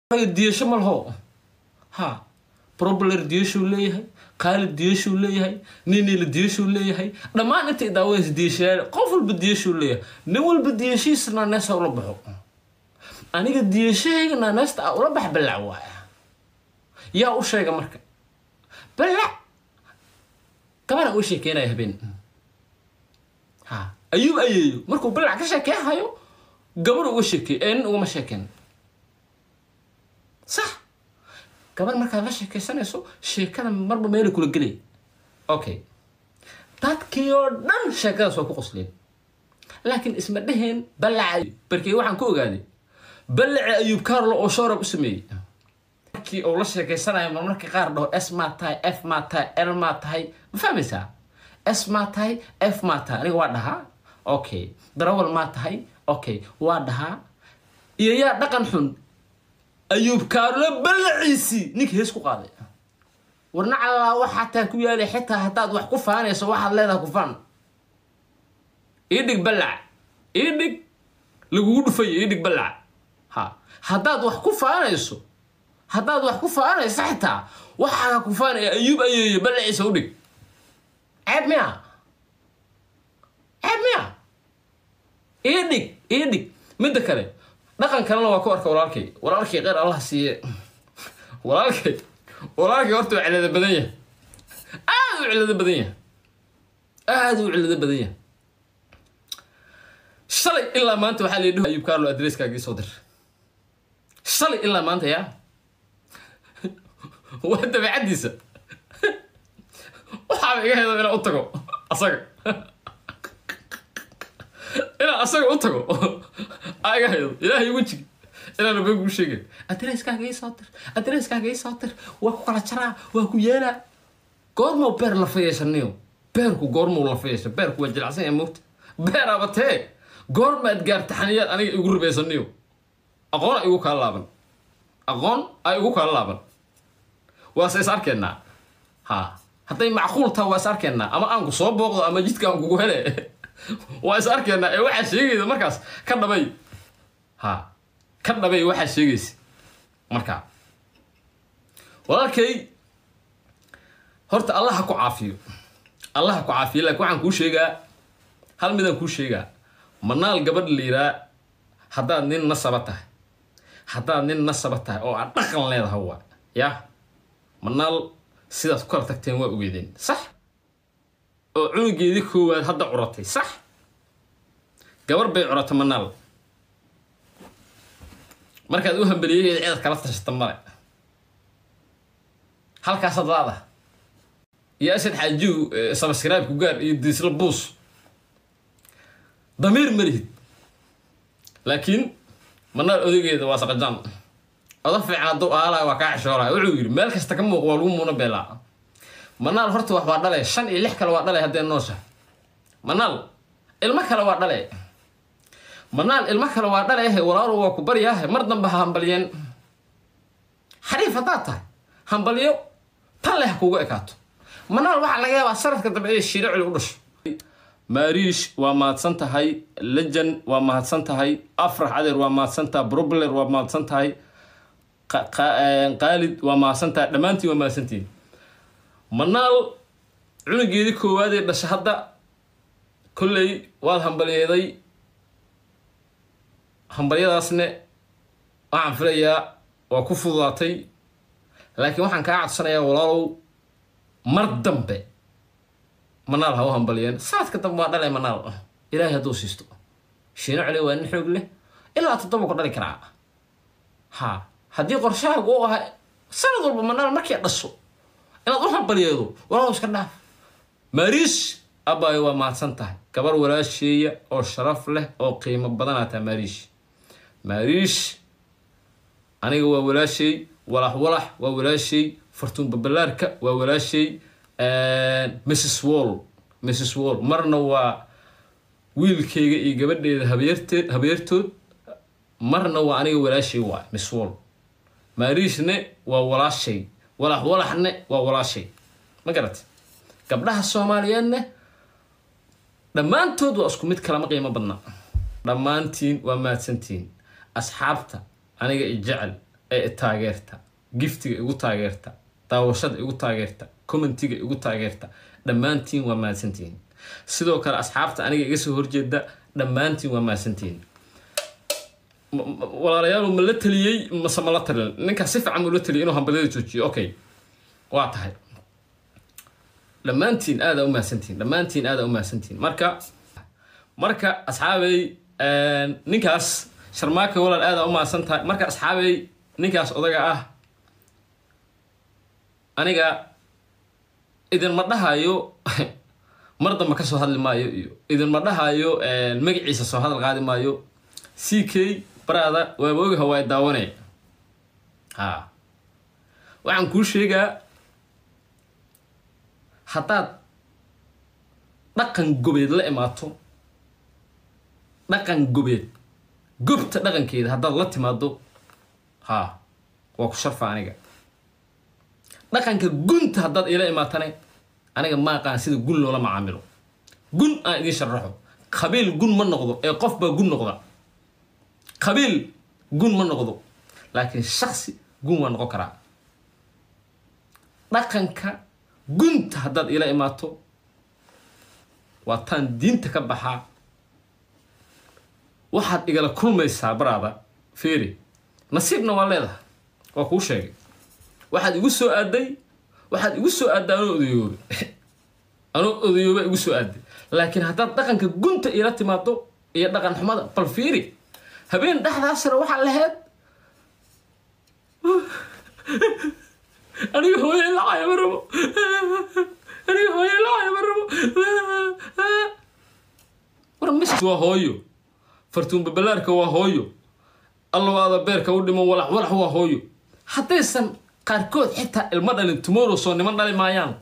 diyasho ma laho ha probler diyashuu leeyahay khaalid diyashuu leeyahay ninila diyashuu leeyahay dhammaan intay daawadaysa diyashayaal qof walba diyashuu leeyahay nin walba diyashiisa naaneesa ula baxo aniga diyashahayga naaneesta a ula bax ballac waaya yaa u sheega marka ballac gabana uu sheekeynaya habeen ha ayuub ayeeyo markuu ballac ka sheekeyhayo gabar uga sheekeey ee nin ugama sheekeen sax gabar markaad la sheekaysanayso sheekada marba meela kula gelay okay dadkii oo dhan sheekadaas waa ku qosleen laakiin isma dheheen ballaca barkey waxaan ku ogaaday ballaci ayuub carlo oo shoorab u sameeyey markii uu la sheekaysanayo marmarka qaar dhaho s maa tahay f maa tahay l maa tahay ma fahmaysaa s maa tahay f maa tahay aniga waa dhahaa okay darawal maa tahay okay waa dhahaa iyo yaa dhaqan xun ayuub kaarlo ballaciisii ninka hees ku qaaday warna calaa waxaa taa ku yaalay xitaa haddaad wax ku faanayso waxaad leedahay ku faan ii dhig ballac ii dhig lagugu dhufayo ii dhig ballac ha haddaad wax ku faanayso haddaad wax ku faanayso xitaa waxaa ku faanaya ayuub ayeeyo ballaciisa u dhig ceeb miya ceeb miya ii dhig ii dhig midda kale dhaqan kalena waa ku arka walaalkay walaalkay qeyr allah siiye walaalkay walaalkay horta waa cilada badan yahay aada u cilado badan yahay aada u cilado badan yahay shalay ilaa maanta waxaa la ayuub carlo adresskaagii soo dir shalay ilaa maanta yaa waa dabeecaddiisa waxaaba iga hedo inaan u tago asaga inaan asaga u tago aa iga haydo ilaahay wejigi inaana been kuu sheegin adresskaaga ii soo dir adresskaaga ii soo dir waa ku kala jaraa waa ku yeelaa goormuu beer lafa yeeshaniyo beerku goormuu lafa yeesha beerku waa jilacsan yahay moogta beeraaba tee goormaad gaarta xaniyaad aniga igu ribaysaniyo aqoon a igu kaa laaban aqoon a igu kaa laaban waase is arkeenaa ha hadday macquul taha waa is arkeenaa ama aanku soo booqdo ama jidka aan kugu hele waa is arkeenaa ee waxaa sheegaysa markaas ka dhabay ha ka dhabay waxaa sheegaysa markaa walaalkay horta allah ha ku caafiyo allah ha ku caafiyo laakiin waxaan kuu sheegaa hal midaan kuu sheegaa manaal gabadh la yiraa haddaad nin nasaba tahay haddaad nin nasaba tahay oo aad dhaqan leedahay waa yaa manaal sidaad ku kala tagteen waa ogeedeen sax oo cunugeedii koowaad hadda curatay sax gabar bay curatay manaal markaad u hambeliyaheeda cidaad kala tashata male halkaasaad laada iyo asad xaajigu sabskribe-ku gaar iyo diisla buus damiir ma lihid laakiin manaal odageeda waa saqajaan oda fiican hadduu aalaay waa kaa xishoolaya wuxuu yidhi meel kasta ka muuq waa lagu muuna beelaa manaal horta wax waa dhale shan iyo lix kale waa dhale haddee noosha manaal ilmo kale waa dhale manaal ilmo kale waa dhaleehe walaalo waa ku baryaahe mar dambe ha hambalyeen xariif haddaad tahay hambalyo tan leh kugu ekaato manaal waxaa laga yaabaa sanadka dambe inay shiiro culi u dhasho maariish waa mahadsan tahay lejan waa mahadsan tahay afrax adeer waa mahadsan tahay brobler waa mahadsan tahay qaalid waa mahadsan tahay dhammaantiin waa mahadsantihin manaal cunugeedii koowaadee dhasha hadda kolley waad hambalyeeday hambalyadaasne waxaan filayaa waa ku fududaatay laakiin waxaan kaa codsanayaa walaalow mar dambe manaal ha u hambalyeen sanadka dambe waa dhalay manaal ilaahay hadduu siisto shiino celi waa nin xoog leh ilaa toddoba ku dhali karaa ha haddii qorshahaagu u ahaa sanad walba manaal markay dhasho inaad u hambalyeedo walaalow iska dhaaf maariish abaayo waa mahadsan tahay gabar walaasheeya oo sharaf leh oo qiimo badanaa taha maariish maariish aniga waa walaashay walax walax waa walaashay fartuun babalaarka waa walaashay mrs wall mrs wall marna waa wiilkayga iyo gabadheeda habeerteed habeertood marna waa aniga walaashay waa miss wall maariishne waa walaashay walax walaxne waa walaashay ma garat gabdhaha soomaaliyeedne dhammaantood waa isku mid kalama qiimo badna dhammaantiin waa mahadsantihiin asxaabta aniga i jecel ee taageerta giftiga igu taageerta daawashada igu taageerta commentiga igu taageerta dhammaantiin waa mahadsantihiin sidoo kale asxaabta aniga iga soo horjeeda dhammaantiin waa mahadsantihiin walaalayaal ma la taliyey mase ma la talin ninkaa si fiican muu la taliyay inuu hambalyada joojiyo okay waa tahay dhammaantiin aadaa u mahadsantihiin dhammaantiin aadaa u mahadsantihiin marka marka asxaabey ninkaas sharmaaka walaal aadaa u mahadsan tahay marka asxaabey ninkaas odaga ah aniga idinma dhahayo mar damba ka soo hadli maayo iyo idinma dhahayo magaciisa soo hadal qaadi maayo c k baraada waaba ogaha waa daawanaya ha waxaan kuu sheegaa haddaad dhaqan gobeed la imaato dhaqan gobeed gobta dhaqankeeda haddaad la timaado ha waa ku sharfa aniga dhaqanka gunta haddaad ila imaatane aniga ma aqaan sida gun loola macaamilo gun aan idiin sharaxo qabiil gun ma noqdo ee qof baa gun noqda qabiil gun ma noqdo laakiin shaksi gun waa noqon karaa dhaqanka gunta haddaad ila imaato waa taan diinta ka baxaa waxaad igala kulmaysaa baraada feeri nasiibna waa leedahay waa kuu sheegay waxaad igu soo aaday waxaad igu soo aadday anoo odayoobe anoo odayooba igu soo aaday laakiin haddaad dhaqanka gunta ila timaado iyo dhaqan xumada bal fiiri habeen dhexdaasna waxaa lahayd aniga hooye lacaya ma rabo aniga hooye lacaya ma rabo war mis waa hooyo fartuun babalaarka waa hooyo allawaada beerka u dhiman walax walax waa hooyo haddaysan qaarkood xitaa ilmo dhalin tomorrow soo niman dhali maayaan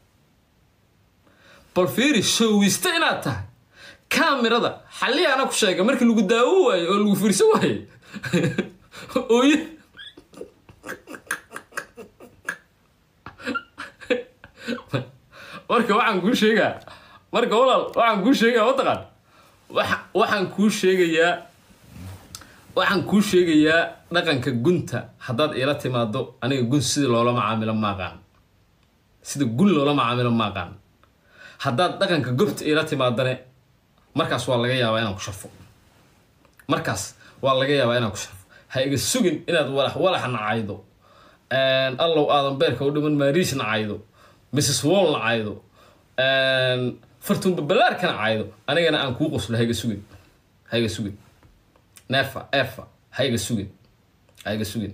bal fiiri showista inaad tahay kaamirada xalliyaana ku sheega markii lagu daawo waayo oo lagu fiirso waayo ooye marka waxaan kuu sheegaa marka walaal waxaan kuu sheegaa mataqaan waxaan kuu sheegayaa waxaan kuu sheegayaa dhaqanka gunta haddaad iila timaado aniga gun sida loola macaamilo maaqaan sida gun loola macaamilo maaqaan haddaad dhaqanka gobta iila timaadane markaas waa laga yaabaa inaan ku sharfo markaas waa laga yaabaa inaan ku sharfo ha iga sugin inaad walax walax nacaydo allow aadan beerka u dhiman maariis nacaydo mrs wall nacaydo fartuun babalaarka nacaydo anigana aan kuu qoslo ha iga sugin ha iga sugin neefa efa ha iga sugin ha iga sugin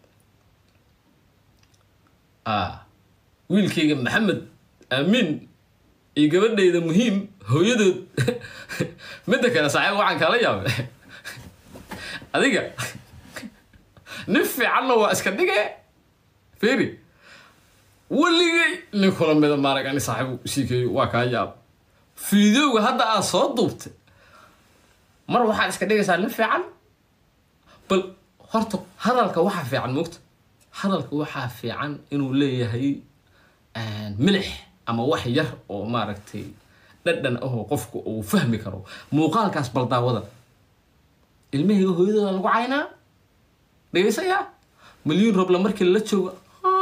wiilkayga maxamed aamiin iyo gabadhayda muhiim hooyadood midda kale saaxiib waxaan kala yaabay adiga nin fiicanna waa iska dhige feri weligay nin kula mida maarag ani saaxiibu siikeeyo waa kaa yaab fiidowga hadda aad soo duubtay mar waxaad iska dhigaysaa nin fiican bal horta hadalka waxaa fiican moogta hadalka waxaa fiican inuu leeyahay milix ama wax yar oo maaragtay dhadhan ahoo qofku uu fahmi karo muuqaalkaas baldaawada ilmahayga hooyadooda lagu caynaa dhegaysayaa milyuun robla markii lala joogo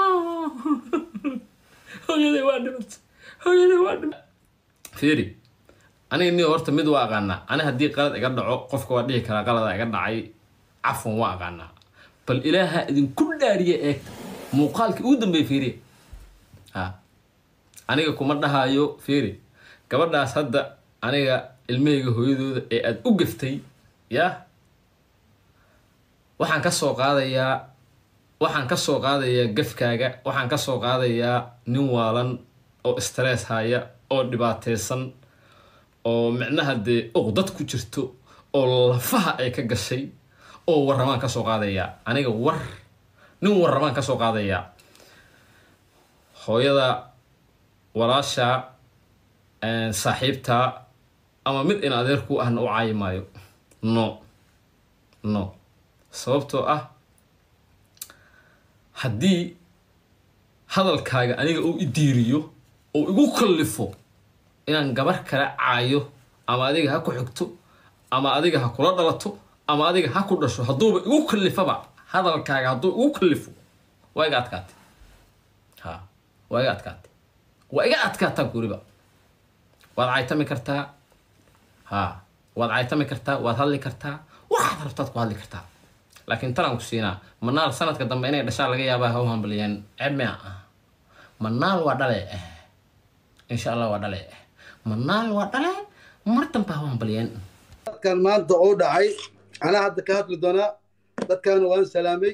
hooyaday waa dhimat hooyaday waa dhimat fiiri aniga ni horta mid waa aqaanaa ani haddii qalad iga dhaco qofka waa dhihi karaa qalada iga dhacay cafwan waa aqaanaa bal ilaaha idinku dhaariya eegta muuqaalkii ugu dambeeya fiiriya ha aniga kuma dhahayo fiiri gabadhaas hadda aniga ilmahayga hooyadooda ee aada u gaftay yaa waxaan ka soo qaadayaa waxaan ka soo qaadayaa gafkaaga waxaan ka soo qaadayaa nin waalan oo stress haya oo dhibaateysan oo micnaha dee uqdad ku jirto oo lafaha ay ka gashay oo warramaan ka soo qaadayaa aniga war nin warramaan ka soo qaadayaa hooyada walaasha saaxiibta ama mid in adeerku ahna u caayi maayo no no sababtoo ah haddii hadalkaaga aniga uu idiiriyo oo igu kallifo inaan gabar kala caayo ama adiga ha ku xigto ama adiga ha kula dhalato ama adiga ha ku dhasho hadduuba igu kallifaba hadalkaaga hadduu ugu kallifo waa iga adkaatay ha waa iga adkaatay waa iga adkaataa guriba waad caytami kartaa ha waad caytami kartaa waad hadli kartaa waxaad rabtaad ku hadli kartaa laakiin talaan ku siinaa manaal sanadka dambe inay dhashaa laga yaabaa ha u hambaliyeen cebmea ah manaal waa dhale eh insha allah waa dhale eh manaal waa dhale mar dambe ha u hambaliyeen dadkan maanta oo dhacay anaa hadda ka hadli doonaa dadkaana waan salaamay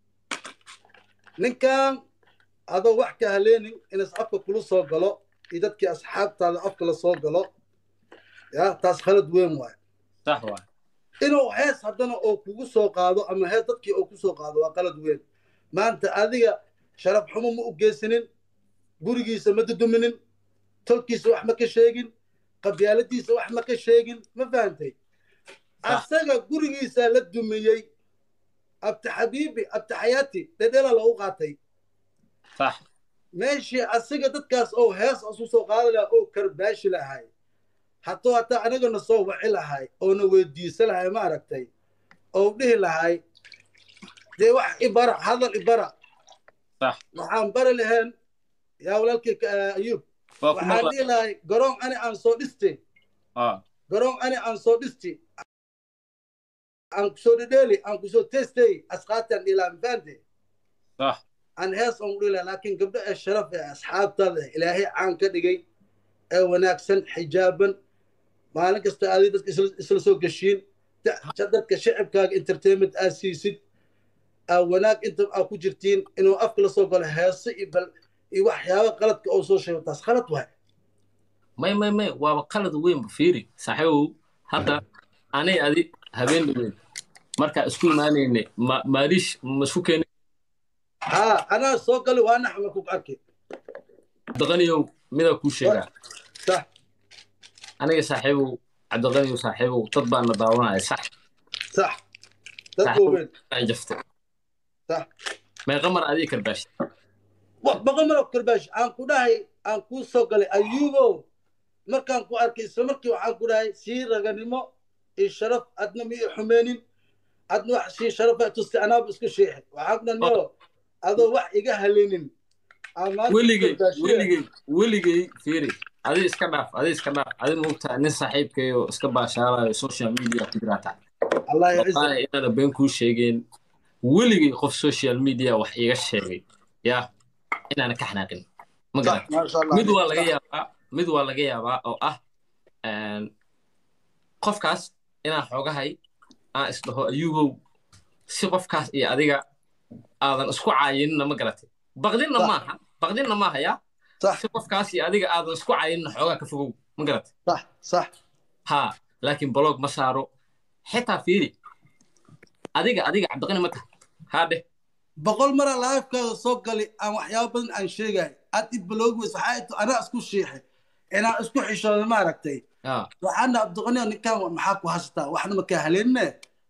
ninkan adoo wax ka haleenin inas afka kula soo galo iyo dadkii asxaabtaada afka la soo galo ya taas khalad weyn waay sax waa inuu hees haddana oo kugu soo qaado ama hees dadkii oo ku soo qaado waa qalad weyn maanta adiga sharaf xumo ma u geysanin gurigiisa ma duduminin tolkiisa wax ma ka sheegin qabyaaladiisa wax ma ka sheegin ma fahantay asaga gurigiisa la dumiyey abti xabiibi abti xayaati dhedhela loogu qaatay sax meeshii asiga dadkaas oo hees isu soo qaadi lahaa oo karbaashi lahay hadduu hataa anagana soo waci lahay oona weydiisa lahay ma aragtay oo dhihi lahay dee wax ibara hadal ibara sax waxaan bari lahayn yaa walaalkii ayuub waa ku waxaan maqla dhihi lahay garoon ani aan soo dhistay ah garoon ani aan soo dhisti aan kusoo dhedheeli aan kusoo testay asqaataan dhiilaa mafahante sax aan hees on dhila laakiin gabdho ee sharaf ee asxaabtaada ilaahay caan ka dhigay ee wanaagsan xijaaban maalin kasta aaday dadka isla isla soo geshiin da- dadka shacibkaaga entertainment aad siisid aa wanaag inta aa ku jirtiin inuu afka la soo galo heese iyo bal iyo waxyaaba qaladka oo soo sheego taas khalad waay may may may waaba qalad weynba fiiri saaxiibow hadda anay adi habeen dhaweyn markaa isku imaanaynay ma maaliish ma isku keenay haa anaa soo gali waa naxma ku arkay cabdiqaniyow midaa kuu sheegaa sax aniga saaxiibow cabdiqaniyow saaxiibow dad baana daawanaya sax sax dad Sax. waaweyn aan jaftay sax meeqa mar adiga karbaashi boqol malab karbaash aan ku dhahay aan kuu soo galay ayuubow markaan ku arkay isla markii waxaan ku dhahay sii raganimo iyo sharaf adna ma ii xumeenin adna wax sii sharafa tustay anaaba isku sheexay waxaan ku dhahay niyo adoo wax iga halinin aan maanta weligay karbaashiyey. weligay weligay fiiri adi iska dhaaf adi iska dhaaf adi moogtaa nin saaxiibkayo iska baashaalayo social media ku jiraataa allah ya ciza wallahi inaana been kuu sheegeen weligay qof social media wax iiga sheegay yaa inaana ka xanaaqin ma garan sax maasha allah mid waa laga yaabaa mid waa laga yaabaa oo ah een, qofkaas inaan xoogahay aan isdhaho ayuubow si qofkaas iyo adiga aadan isku caayinina ma garatay baqdinna Sax. maaha baqdinna maaha yaa sax si qofkaas iyo adiga aadan isku caayinina xoogaa ka fogow ma garatay sax sax haa laakiin blog ma saaro xitaa fiiri adiga adiga cabdiqani ma tahay haa dheh boqol mara laafkaada soo gali aan waxyaabo badan aan sheegay aad i baloogi weys waxaa ito anaa isku shiixay inaan isku xishooda ma aragtay haa waxaana abdiqaniyo ninkan maxaa ku hasataa waxna makaa haleenine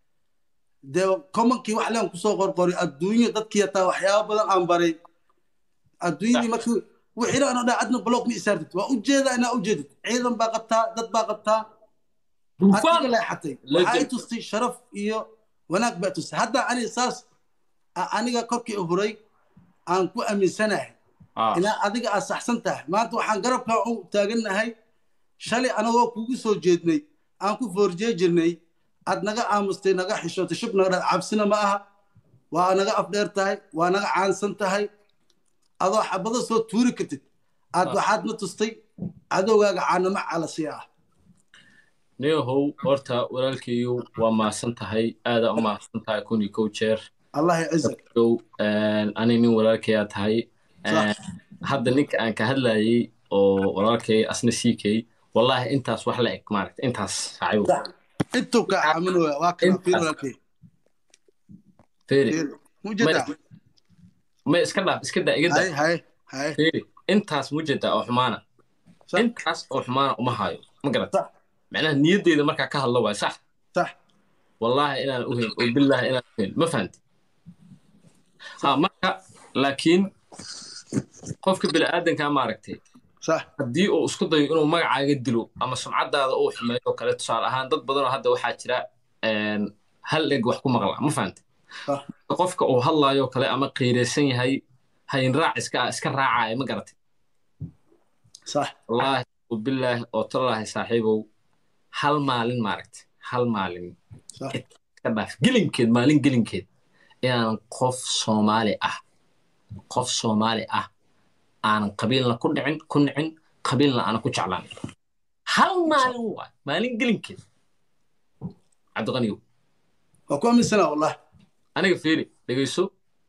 dee commonkii wax leen kusoo qorqoray adduunyo dadkii hataa waxyaabo badan aan baray adduunyadii markii wixiina ana dhaa adna block ma isaartid waa ujeedaa inaa ujeedid ciidan baa qabtaa dad baa qabtaa aad iga duufaan leexatay Legend. waxaa i tustay sharaf iyo wanaag baa tustay hadda aniga saas a- aniga korkii u huray aan ku aaminsanahay haa inaa adiga aad saxsan tahay maanta waxaan garabkaa u taagannahay shalay anagoo kugu soo jeednay aan ku foorjee jirnay aad naga aamustay naga xishootay shub naga dha cabsina ma aha waa naga afdheer tahay waa naga caansan tahay adoo xabado soo tuuri kartid aad Ah. waxaad na tustay cadowgaaga caanamo calasi ah neehow horta walaalkayu waa mahadsan tahay aadaa u mahadsan tahay kun iyo kow jeer allah yacizak Kow, een, ani nin walaalkayaa tahay Sax. Een, hadda ninka aan ka hadlayay oo walaalkay asna siikay wallahi intaas wax la eg maaragta intaas saaxiibo Sax. intuu kaa aaminooya waa kana Intaas. fiir walaalkay feeri fiir mujeda ma iska dhaaf iska daa iga hay daa hay hay feeri intaas mujeda oo xumaana Sax. intaas oo xumaana uma hayo ma garata sax macnaha niyaddeeda markaa ka hadlo waay sax sax والله انا اهين وبالله انا اهين ما فهمت ها marka laakiin qofka bini aadanka ma aragtay sax haddii uu isku dayo inuu magacaaga dilo ama sumcadaada uu xumeeyo oo kale tusaale ahaan dad badan oo hadda waxaa jira een, hal eg wax ku maqla ma fahantay صح qofka uu hadlaayo kale ama qiiraysan yahay hayn raac iska iska raacaya ma garatay صح wallaahi bilaahi oo tallaahi saaxiibow hal maalin maaragtay hal maalin صح iska dhaaf gelinkeed maalin gelinkeed inaan qof soomaali ah qof soomaali ah aanan qabiilna ku dhicin ku nicin qabiilna aanan ku jeclaan hal maalin waay maalin gelinkeed cabdiqaniyow وكم من سنة والله aniga fiiri dhegeyso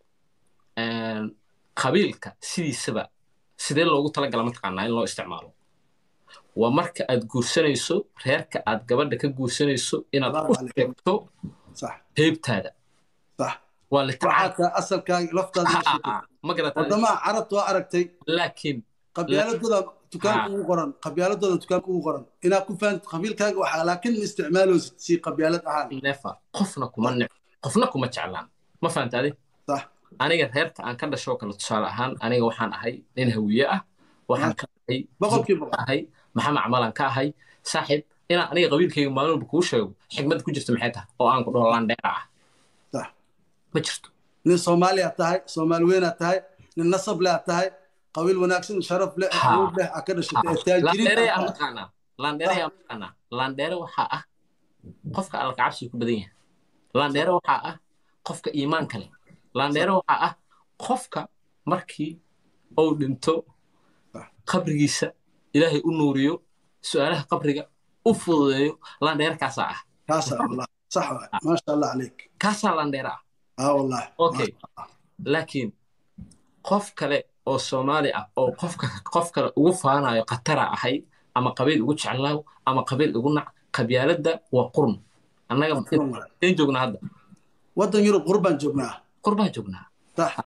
qabiilka sidiisaba sidee loogu talagala mataqaanaa in loo isticmaalo waa marka aad guursanayso reerka aad gabadha ka guursanayso inaad Allahu u calaykum. sheegto صح heybtaada صح waa la waxaa ka asalkaaga laftaada ma sheegtay ma garata wadamaha carabta waa aragtay laakiin qabyaaladooda dukaanka ugu qoran qabyaaladooda dukaanka ugu qoran inaad ku fahanto qabiilkaaga waxaa laakiin ma isticmaaloosid si qabyaalad ahaan nefa qofna kuma nic qofna kuma jeclaan ma fahantaade صح aniga reerka aan ka dhashoo kale tusaale ahaan aniga waxaan ahay nin hawiye ah waxaan ka ahay boqolkiiba boqol ahay maxamed camalan ka ahay saaxiib inaan aniga qabiilkayga maalin walba kuu sheego xigmad ku jirta maxay tahay oo aan ku dhaho landheera ah صح ma jirto nin soomaali aad tahay soomaali weyn aad tahay nin nasab leh aad tahay qabiil wanaagsan sharaf leh Ha. awood leh aad ka dhashatay ee taajiriin landheere yaa aad tahay maqaanaa landheere yaa maqaanaa landheere waxaa ah qofka alkacabsiga ku badan yahay landheere waxaa ah qofka iimaanka leh landheere waxaa ah qofka markii uu dhinto Sax. qabrigiisa ilaahay u nuuriyo su'aalaha qabriga u fududeeyo landheere kaasaa ah kaasaa wallah صح waay maasha allah calayk kaasaa landheere ah اه والله okay laakiin qof kale oo soomaali ah oo qofka qof kale ugu faanayo khatara ahay ama qabiil ugu jeclaaw ama qabiil ugu nac qabyaaladda waa qurun annaga Qurun waay. in joognaa hadda waddan yurub qurbaan joognaa qurbaan joognaa صح